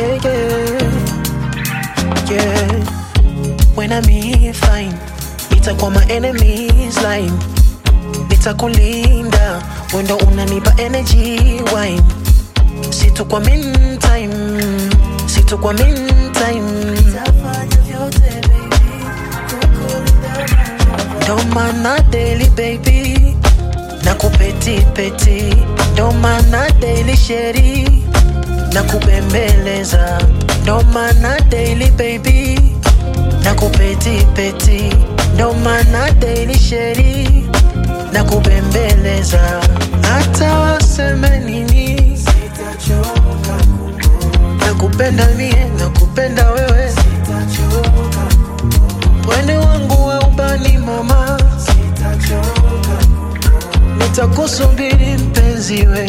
yeah, yeah. Yeah. When I'm here fine, nitakuwa my enemies line, nitakulinda wendo unanipa energy wine, situkwa mean time, situkwa mean time. Ndo maana daily baby na kupeti peti, ndo maana daily sheri na kubembeleza, ndo maana daily baby na kupeti peti, ndo maana daily sheri na kubembeleza, hata waseme nini, nakupenda mie, nakupenda wewe, wende wangu wa ubani mama, nitakusubiri mpenzi we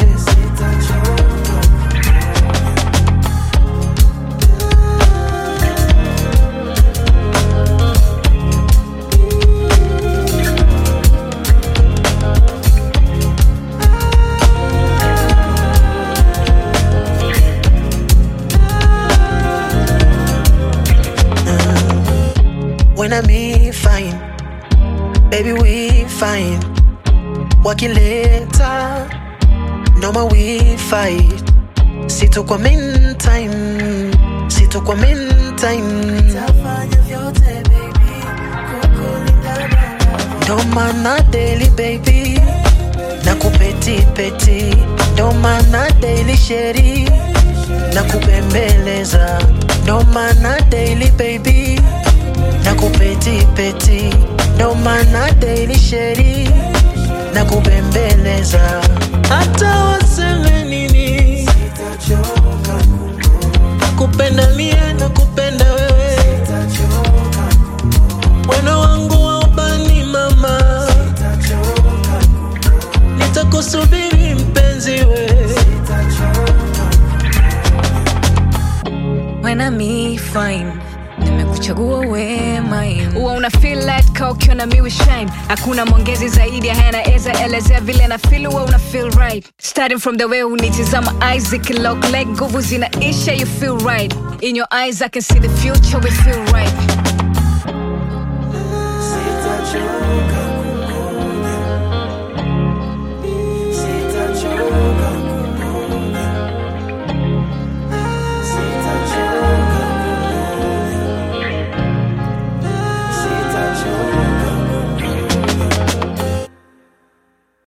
when I'm here fine, baby we fine. Wakileta noma we fight, situkwa mean time, situkwa mean time. Ndo maana daily baby na kupeti peti, ndo maana daily sheri na kubembeleza, ndo maana daily baby na kupeti peti, ndo maana daily sheri na kubembeleza, hata waseme nini, kupenda mie na kupenda wewe, weno wangu wa ubani mama, nitakusubiri mpenzi we When I'm me fine nimekuchagua we mine huwa una feel like ka ukiona mi we shine hakuna mwongezi zaidi ya haya naeza elezea vile na feel huwa una feel right starting from the way unitizama eyes zikilock like nguvu zinaisha you feel right in your eyes I can see the future we feel right